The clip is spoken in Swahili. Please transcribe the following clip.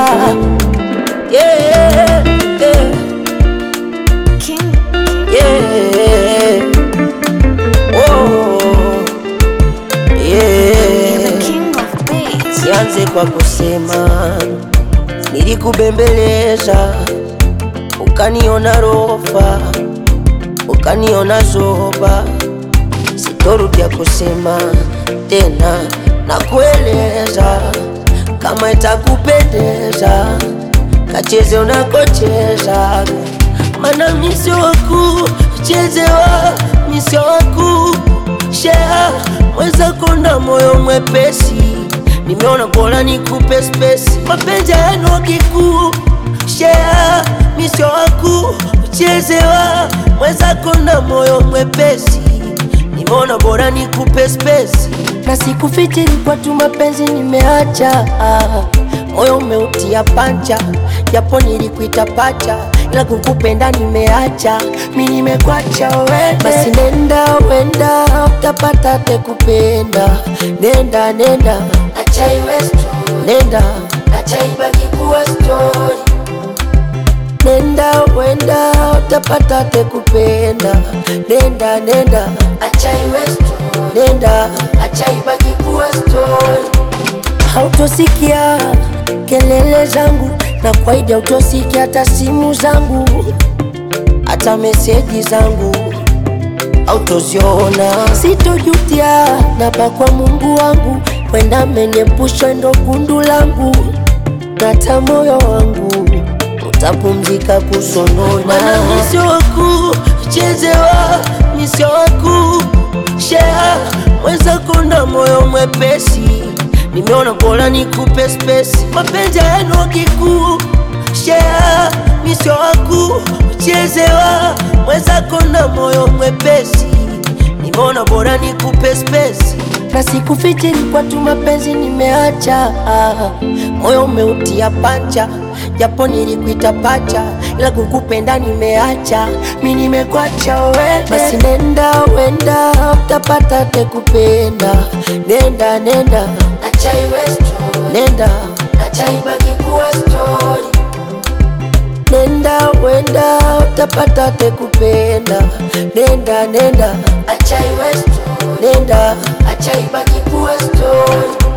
yeah, yeah, King, yeah. Oh, yeah. the king of beats. Nianze kwa kusema nilikubembeleza, ukaniona rofa, ukaniona zoba. Sitorudia kusema tena na kueleza, kama itakupendeza kacheze unakocheza, mana misio waku chezewa, misio waku shea mwenzako na moyo mwepesi nimeona bora nikupe spesi, mapenzi yenu kikuu shea misio waku chezewa, mwenzako na moyo mwepesi nimeona bora nikupe spesi, na sikufikiri kwa tu mapenzi nimeacha moyo umeutia pancha, japo nilikuita pacha, ila kukupenda nimeacha, mi nimekwacha wewe. Basi nenda wenda, utapata te kupenda, nenda nenda, acha iwe story, nenda acha ibaki kuwa story, nenda wenda, utapata te kupenda, nenda nenda, acha iwe story, nenda acha ibaki kuwa story hautosikia kelele zangu na kwaidi, hautosikia hata simu zangu, hata meseji zangu autoziona. Sitojutia napa kwa Mungu wangu, wenda amenepusha ndo gundu langu, nata moyo wangu utapumzika kusonona. Misio waku chezewa, misio waku shea mwenzako na moyo mwepesi nimeona bora nikupe spesi, mapenzi yenu kikuu shea misio waku chezewa, mwenzako na moyo mwepesi, nimeona bora nikupe spesi, na sikufikiri kwa tu mapenzi nimeacha, moyo umeutia pancha, japo nilikuita pacha, ila kukupenda nimeacha, mi nimekwacha wewe. Basi nenda wenda, utapata te kupenda, nenda nenda acha iwe story, nenda acha ibaki kuwa story, nenda wenda, utapata te kupenda, nenda nenda acha iwe story, nenda acha ibaki kuwa story.